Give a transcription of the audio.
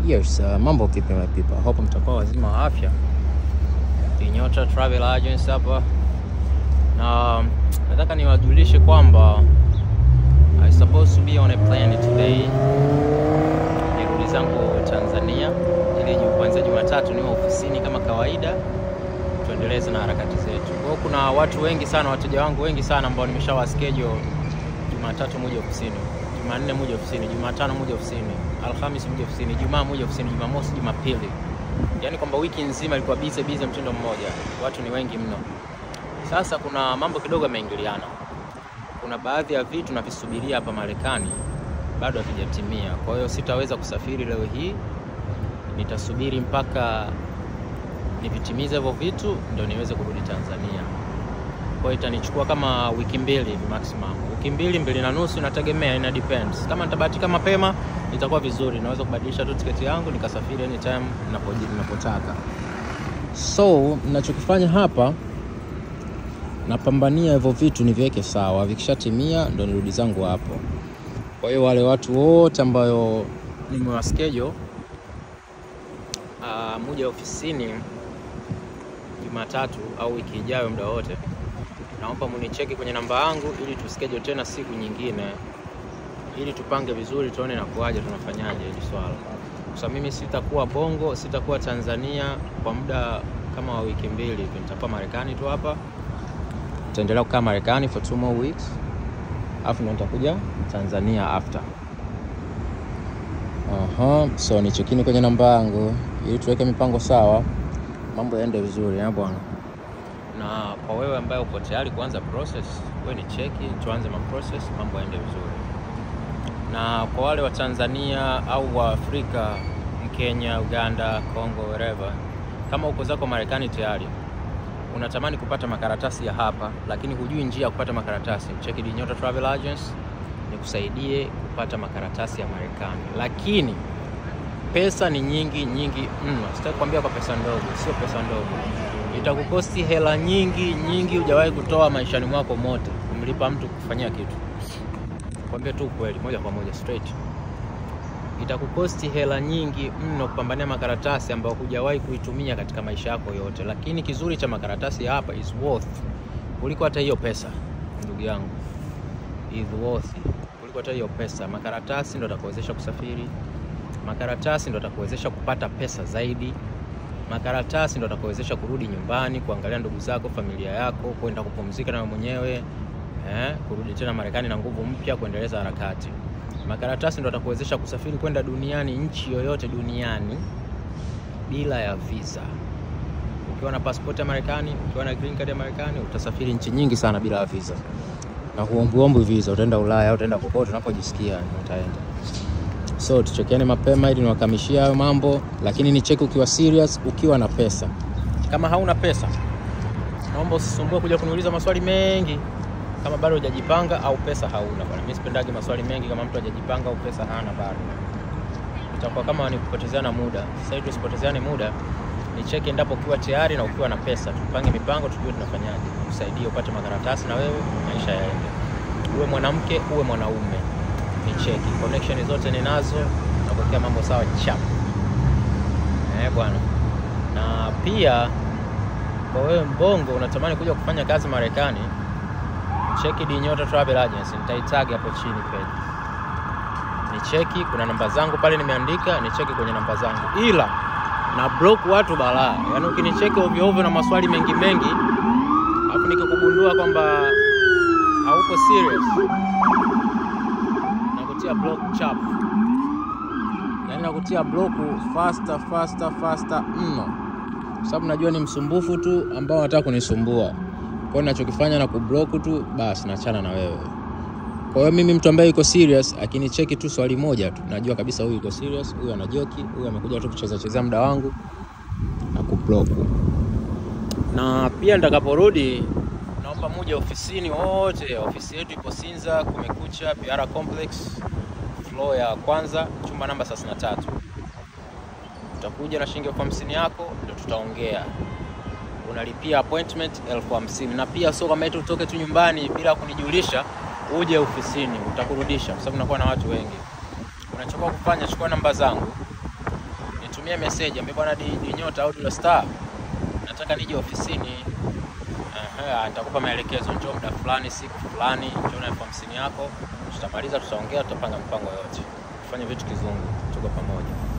Yes, uh, mambo vipi my people? Hope mtakuwa wazima wa afya. Nyota Travel Agency hapa. Na nataka niwajulishe kwamba I supposed to be on a plane today. Nirudi zangu Tanzania ili ju- kuanzia Jumatatu niwe ofisini kama kawaida tuendeleze na harakati zetu. Kwa hiyo kuna watu wengi sana, wateja wangu wengi sana ambao nimeshawa schedule Jumatatu muje ofisini, Jumanne muje ofisini, Jumatano muje ofisini, Alhamis muje ofisini, Jumaa muje ofisini, Jumamosi, Jumapili. Yaani kwamba wiki nzima ilikuwa busy busy mtindo mmoja. Watu ni wengi mno. Sasa kuna mambo kidogo yameingiliana. Kuna baadhi ya vitu navisubiria hapa Marekani bado havijatimia. Kwa hiyo sitaweza kusafiri leo hii. Nitasubiri mpaka nivitimize hivyo vitu ndio niweze kurudi Tanzania. Kwa hiyo itanichukua kama wiki mbili hivi maximum. Wiki mbili, mbili na nusu inategemea, ina depends. Kama nitabahatika mapema itakuwa vizuri, naweza kubadilisha tu tiketi yangu nikasafiri anytime ninapoji- ninapotaka. So ninachokifanya hapa napambania hivyo vitu niviweke sawa, vikishatimia ndo nirudi zangu hapo. Kwa hiyo wale watu wote ambayo nimewaschedule uh, muja ofisini Jumatatu au wiki ijayo muda wote, naomba municheki kwenye namba yangu ili tuschedule tena siku nyingine, ili tupange vizuri, tuone na kuaje tunafanyaje hili swala, kwa sababu mimi sitakuwa Bongo, sitakuwa Tanzania kwa muda kama wa wiki mbili hivi, nitakuwa Marekani tu hapa, nitaendelea kukaa Marekani for two more weeks, alafu ndo nitakuja Tanzania after. Aha, so nichekini kwenye namba yangu ili tuweke mipango sawa, mambo yaende vizuri eh bwana. Na kwa wewe ambaye uko tayari kuanza process, wewe ni cheki, tuanze ma process, mambo yaende vizuri. Na kwa wale wa Tanzania au wa Afrika, Mkenya, Uganda, Congo, wherever, kama uko zako Marekani tayari unatamani kupata makaratasi ya hapa, lakini hujui njia ya kupata makaratasi, cheki Dinyota Travel Agency nikusaidie kupata makaratasi ya Marekani, lakini pesa ni nyingi nyingi mno. Sitaki kuambia kwa pesa ndogo, sio pesa ndogo, itakukosti hela nyingi nyingi, hujawahi kutoa maishani mwako mote kumlipa mtu kufanyia kitu. Kwambia tu kweli, moja kwa moja straight, itakukosti hela nyingi mno kupambania makaratasi ambayo hujawahi kuitumia katika maisha yako yote, lakini kizuri cha makaratasi ya hapa is worth kuliko hata hiyo pesa, ndugu yangu, is worth kuliko hata hiyo pesa. Makaratasi ndo atakuwezesha kusafiri, makaratasi ndo atakuwezesha kupata pesa zaidi, makaratasi ndo atakuwezesha kurudi nyumbani, kuangalia ndugu zako, familia yako, kwenda kupumzika na wewe mwenyewe eh, kurudi tena Marekani na nguvu mpya, kuendeleza harakati. Makaratasi ndo atakuwezesha kusafiri kwenda duniani, nchi yoyote duniani bila ya visa. Ukiwa na passport ya Marekani, ukiwa na green card ya Marekani, utasafiri nchi nyingi sana bila ya visa na huombuombu visa, utaenda Ulaya, utaenda kokote unapojisikia utaenda. So tuchekiane mapema ili niwakamishie hayo mambo, lakini ni cheki ukiwa serious, ukiwa na pesa. Kama hauna pesa, naomba usisumbue kuja kuniuliza maswali mengi kama bado hujajipanga au pesa hauna bwana. Mimi sipendagi maswali mengi kama mtu hajajipanga au pesa hana bado, itakuwa kama ni kupotezeana muda. Sasa hivi tusipotezeane muda, ni cheki endapo ukiwa tayari na ukiwa na pesa, tupange mipango, tujue tunafanyaje, tusaidie upate makaratasi na wewe maisha yaende, uwe mwanamke uwe mwanaume, ni cheki connection zote ninazo na kuwekea mambo sawa chap eh bwana. Na pia kwa wewe mbongo unatamani kuja kufanya kazi Marekani, cheki Dinyota Travel Agency, nitaitag hapo chini page. Ni cheki, kuna namba zangu pale nimeandika, ni cheki kwenye namba zangu, ila na block watu balaa. Yaani ukinicheki ovyo ovyo na maswali mengi mengi, alafu nikikugundua kwamba hauko serious, nakutia block chap, yaani nakutia block faster faster faster mno, kwa sababu najua ni msumbufu tu ambao wanataka kunisumbua. Kwa hiyo ninachokifanya na kublock tu, basi naachana na wewe. Kwa hiyo mimi mtu ambaye yuko serious akinicheki tu swali moja tu, najua kabisa huyu yuko serious, huyu ana joki, huyu amekuja tu kucheza chezea muda wangu na kublock. Na pia nitakaporudi, naomba muje ofisini wote. Ofisi yetu ipo Sinza, Kumekucha PR Complex, floor ya kwanza, chumba namba 33. Utakuja na shilingi elfu hamsini yako, ndio tutaongea unalipia appointment elfu hamsini na pia sio kama eti utoke tu nyumbani bila kunijulisha uje ofisini, utakurudisha kwa sababu nakuwa na watu wengi. Unachokuwa kufanya, chukua namba zangu, nitumie message ambie bwana di, di nyota au Dula Star, nataka nije ofisini. Aha, nitakupa maelekezo, njoo muda fulani, siku fulani, njoo na elfu hamsini yako, tutamaliza, tutaongea, tutapanga mpango yote, tufanye vitu kizungu, tuko pamoja.